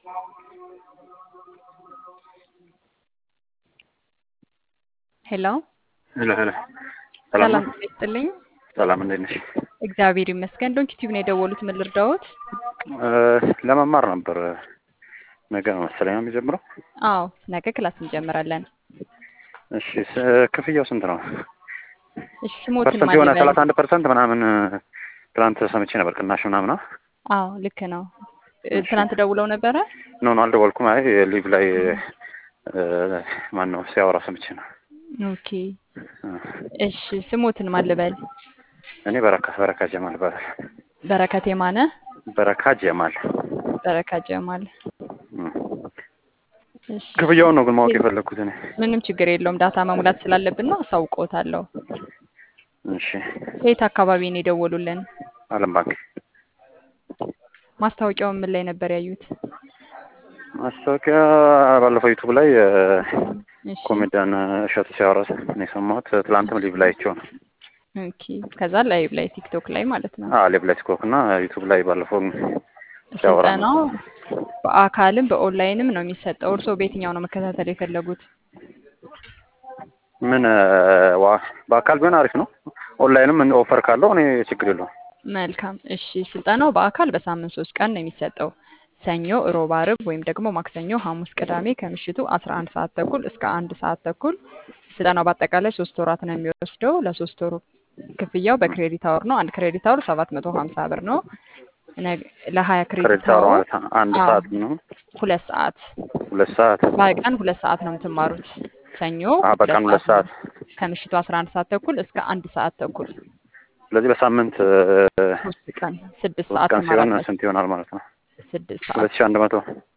ሄሎ ሄሎ ሄሎ ሰላም ሰላም ነው? ጤና ይስጥልኝ። ሰላም እንዴት ነሽ? እግዚአብሔር ይመስገን። ዶንኪ ቲዩብ ነው የደወሉት። ምን ልርዳዎት? እ ለመማር ነበር ነገ ነው መሰለኝ ነው የሚጀምረው። አዎ ነገ ክላስ እንጀምራለን። እሺ ስ- ክፍያው ስንት ነው? እሺ ስሞትን ፐርሰንት የሆነ ማን ሰላሳ አንድ ፐርሰንት ምናምን ትናንት ሰምቼ ነበር ቅናሽ ምናምን። አዎ ልክ ነው። እ ትናንት ደውለው ነበረ። ኖ ኖ አልደወልኩም። አይ ሊቭ ላይ ማን ነው ሲያወራ ሰምቼ ነው። ኦኬ እሺ ስሞትን ማን ልበል? እኔ በረካ በረካ ጀማል ይባላል። በረከት የማነ በረካ ጀማል። በረካ ጀማል። እም። እሺ ክፍያውን ነው ግን ማወቅ የፈለግኩት እኔ። ምንም ችግር የለውም። ዳታ መሙላት ስላለብን ነው። አሳውቅዎታለሁ። እሺ ከየት አካባቢ ነው የደወሉልን? አለም ባንክ ማስታወቂያውን ምን ላይ ነበር ያዩት? ማስታወቂያ ባለፈው ዩቱብ ላይ እ፣ እሺ ኮሜዲያን እሸቱ ሲያወራ ነው የሰማሁት። ትላንትም ሊቭ ላይ አይቼው ነው። ኦኬ ከዛ ላይቭ ላይ ቲክቶክ ላይ ማለት ነው። አዎ ሊቭ ላይ ቲክቶክ እና ዩቱብ ላይ ባለፈው ሲያወራ ነው። ስልጠናው በአካልም በኦንላይንም ነው የሚሰጠው። እርስዎ በየትኛው ነው መከታተል የፈለጉት? ምን እ፣ ዋ በአካል ቢሆን አሪፍ ነው። ኦንላይንም ምን ኦፈር ካለው እኔ ችግር የለውም። መልካም እሺ። ስልጠናው በአካል በሳምንት ሶስት ቀን ነው የሚሰጠው። ሰኞ፣ ሮብ፣ አርብ ወይም ደግሞ ማክሰኞ፣ ሐሙስ፣ ቅዳሜ ከምሽቱ አስራ አንድ ሰዓት ተኩል እስከ አንድ ሰዓት ተኩል። ስልጠናው በአጠቃላይ ሶስት ወራት ነው የሚወስደው። ለሶስት ወሩ ክፍያው በክሬዲት አወር ነው። አንድ ክሬዲት አወር ሰባት መቶ ሀምሳ ብር ነው። ነገ- ለሀያ ክሬዲት ክሬዲት አወር አወር ማለት አንድ አዎ፣ ሰዓት ነው። ሁለት ሰዓት ሁለት ሰዓት በቀን ሁለት ሰዓት ነው የምትማሩት። ሰኞ አዎ፣ በቀን ሁለት ሰዓት ነው ከምሽቱ አስራ አንድ ሰዓት ተኩል እስከ አንድ ሰዓት ተኩል ስለዚህ በሳምንት እ፣ ሶስት ቀን ስድስት ሶስት ሰዓት ቀን ሲሆን ትማራላችሁ። ስንት ይሆናል ማለት ነው? ስድስት ሁለት ሰዓት ሺህ አንድ መቶ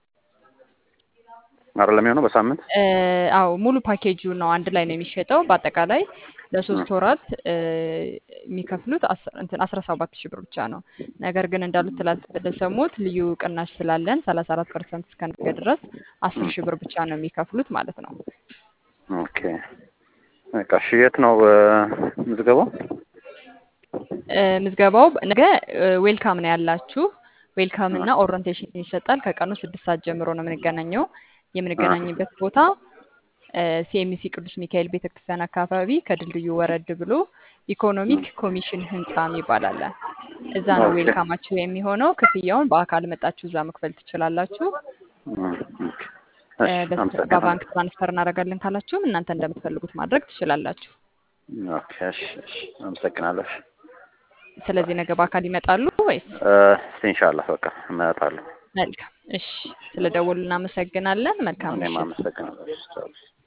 አይደለም የሚሆነው በሳምንት እ፣ አዎ ሙሉ ፓኬጁ ነው አንድ ላይ ነው የሚሸጠው። በአጠቃላይ ለሶስት ወራት እ፣ የሚከፍሉት አስ- እንትን አስራ ሰባት ሺህ ብር ብቻ ነው። ነገር ግን እንዳሉት ትላንት እንደሰሙት ልዩ ቅናሽ ስላለን ሰላሳ አራት ፐርሰንት እስከ ነገ ድረስ አስር ሺህ ብር ብቻ ነው የሚከፍሉት ማለት ነው። ኦኬ በቃ እሺ። የት ነው እ፣ ምዝገባው? እ፣ ምዝገባው ነገ እ፣ ዌልካም ነው ያላችሁ። ዌልካም እና ኦሪንቴሽን ይሰጣል። ከቀኑ ስድስት ሰዓት ጀምሮ ነው የምንገናኘው። የምንገናኝበት ቦታ ሲኤምሲ ቅዱስ ሚካኤል ቤተክርስቲያን አካባቢ ከድልድዩ ወረድ ብሎ ኢኮኖሚክ ኮሚሽን ህንፃ የሚባል አለ። እዛ ነው ኦኬ። ዌልካማችሁ የሚሆነው። ክፍያውን በአካል መጣችሁ እዛ መክፈል ትችላላችሁ። እም፣ ኦኬ። እ፣ እሺ በስ- አመሰግናለሁ። በባንክ ትራንስፈር እናደርጋለን ካላችሁም እናንተ እንደምትፈልጉት ማድረግ ትችላላችሁ። ኦኬ እሺ እሺ አመሰግናለሁ። ስለዚህ ነገ በአካል ይመጣሉ ወይስ? እ፣ እስቲ ኢንሻአላህ በቃ እመጣለሁ። መልካም እሺ፣ ስለደወሉ እናመሰግናለን። መልካም እኔም ምሽት። አመሰግናለሁ።